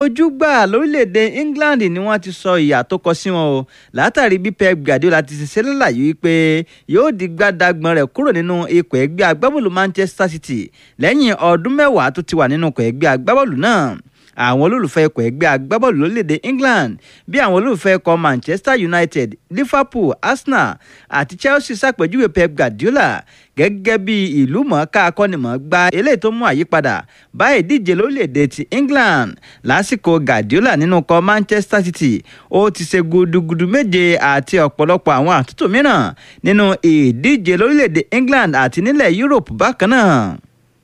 ojúgbà lórílẹ̀‐èdè England ni wọ́n ti sọ ìyà tó kọ sí wọn o látàrí bí Pep Guardiola ti ṣe lálàyé wípé yóò di gbádàgbọ́n rẹ̀ kúrò nínú ikọ̀ ẹgbẹ́ agbábọ́ọ̀lù Manchester City lẹ́yìn ọdún mẹ́wàá tó ti wà nínú ikọ̀ ẹgbẹ́ agbábọ́ọ̀lù náà àwọn olólùfẹ́ ikọ̀ ẹgbẹ́ agbábọ́ọ̀lù lórílẹ̀‐èdè England bí àwọn olólùfẹ́ ikọ̀ Manchester United Liverpool Arsenal àti Chelsea ṣàpèjúwe Pep Guardiola gẹ́gẹ́ bí ìlú mọ̀ọ́ká akọ́nimọ̀ọ́gbá eléyìí tó mú àyípadà bá ìdíje lórílẹ̀‐èdè ti England lásìkò Guardiola nínú ikọ̀ Manchester City ó ti ṣe gudugudu méje àti ọ̀pọ̀lọpọ̀ àwọn àtúntò mìíràn nínú ìdíje lórílẹ̀‐èdè England àti nílẹ̀ Europe bákan náà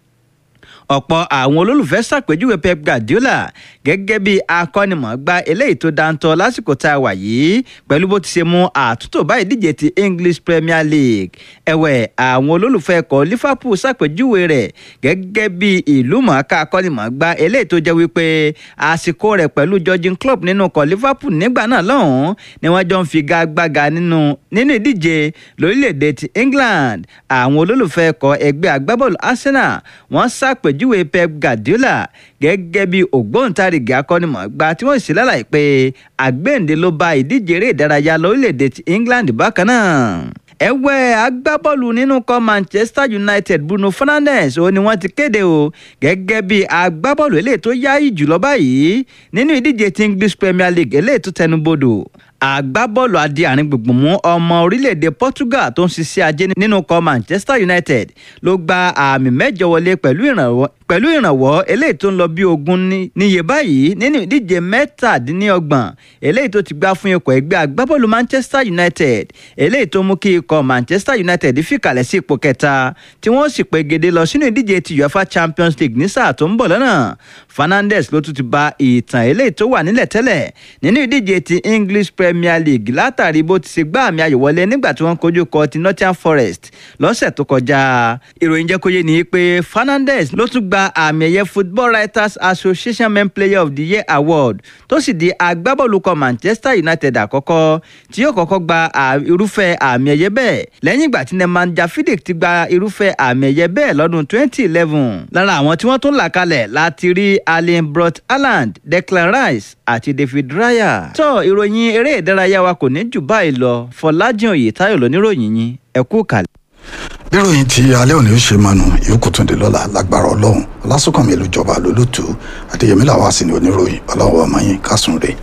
ọ̀pọ̀ àwọn olólùfẹ́ ṣàpèjúwe Pep Guardiola gẹ́gẹ́ bí akọ́nimọ̀ọ́gbá eléyìí tó dáńtọ́ lásìkò tá a wà yìí pẹ̀lú bó ti ṣe mú àtúntò bá ìdíje ti English Premier League ẹ̀wẹ̀ àwọn olólùfẹ́ ẹ̀kọ́ Liverpool ṣàpèjúwe rẹ̀ gẹ́gẹ́ bí ìlú mọ̀ọ́ká akọ́nimọ̀ọ́gbá eléyìí tó jẹ́ wípé àsìkò rẹ̀ pẹ̀lú Jurgen Klopp nínú ikọ̀ Liverpool nígbà náà lọ́hùn-ún ni wọ́n jọ ń figagbága nínú nínú ìdíje lórílẹ̀‐èdè ti England àwọn olólùfẹ́ ẹ̀kọ́ ẹgbẹ́ agbábọ́ọ̀lù Arsenal wọ́n ṣàpèjúwe àpèjúwe Pep Guardiola gẹ́gẹ́ bí ògbóǹtarìgì akọ́nimọ̀ọ́gbá tí wọ́n sì lálàyé pé àgbéǹde ló bá ìdíje eré ìdárayá lórílẹ̀‐èdè ti England bákan náà ẹ̀wẹ̀ agbábọ́ọ̀lù nínú kọ́ Manchester United Bruno Fernandes ó ní wọ́n ti kéde o gẹ́gẹ́ bí agbábọ́ọ̀lù eléyìí tó yáyì jùlọ báyìí nínú ìdíje ti English Premier League eléyìí tó tẹnubodò agbábọ́ọ̀lù adé àárín gbùngbùn mú ọmọ orílẹ̀-èdè Portugal tó ń ṣiṣẹ́ ajé nínú kọ́ Manchester United ló gba àmì mẹ́jọ wọlé pẹ̀lú ìrànwọ́ pẹ̀lú ìrànwọ́ eléyìí tó ń lọ bí ogún níye báyìí nínú ìdíje mẹ́tàdínlọ́gbọ̀n eléyìí tó ti gbá fún ikọ̀ ẹgbẹ́ agbábọ́ọ̀lù Manchester United eléyìí tó mú kí ikọ̀ Manchester United fìkàlẹ̀ sí ipò kẹta tí wọ́n sì pegedé lọ sínú ìdíje ti UEFA Champions League ní sáà tó ń bọ̀ lọ́nà Fernandes ló tún ti ba ìtàn eléyìí tó wà nílẹ̀ tẹ́lẹ̀ nínú ìdíje ti English Premier League látàrí bó ti ṣe gbá àmì ayò wọlé nígbà tí wọ́n kojú kọ ti Nottingham Forest lọ́sẹ̀ tó kọjá ìròyìn jẹ́ kó yé ni pé Fernandes ló tún gba àmì ẹ̀yẹ Football Writers Association Men Player of the Year Award tó sì di agbábọ́ọ̀lù kan Manchester United àkọ́kọ́ tí yóò kọ́kọ́ gba irúfẹ́ àmì ẹ̀yẹ bẹ́ẹ̀ lẹ́yìn ìgbà tí Nemanja Vidic ti gba irúfẹ́ àmì ẹ̀yẹ bẹ́ẹ̀ lọ́dún 2011 lára àwọn tí wọ́n tún là kalẹ̀ láti rí Erling Brot Haaland Declan Rice àti David Raya. tó ìròyìn eré ìdárayá wa kò ní jù báyìí lọ Fọlájìn Oyètáyọ̀ lóníròyìn yín ẹ kú kàlẹ̀ níròyìn tí alẹ́ òní ó ṣe mánu ìyókù tún di lọ́la lágbára ọlọ́run ọlásùnkànmí ìlújọba lólùtù adéyẹmí làwọn àsìn ní oníròyìn ọlọ́run ọmọ yín kásùn rè.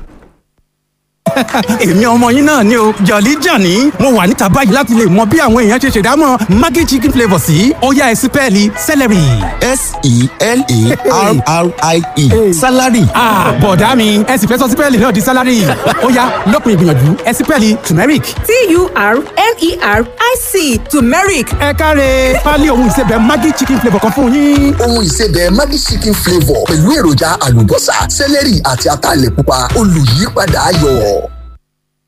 èmi ọmọ yín náà ni o jọ̀lí jàní mo wà níta báyìí láti lè mọ bí àwọn èèyàn ṣe ṣèdámọ̀ maggi chicken flavour sí ọ̀yá ẹ̀sìn pẹ́ẹ́lí celery. s-e-l-a-r-r-i-e salary. bọ̀dá mi ẹ̀sìn fẹ́ sọ sí pẹ́ẹ́lí náà di salary ọ̀yá lópin ìgbìyànjú ẹ̀sìn pẹ́ẹ́lí turmeric. t-u-r-m-e-r-i-c turmeric ẹ káre pálí ohun ìsebẹ̀ maggi chicken flavour kan fún yín. ohun ìsebẹ̀ maggi chicken flavour pẹ̀lú èròjà àlùbọ́sà sẹ́lẹ̀rì àti ataalẹ̀ pupa olùyípadà ayọ̀.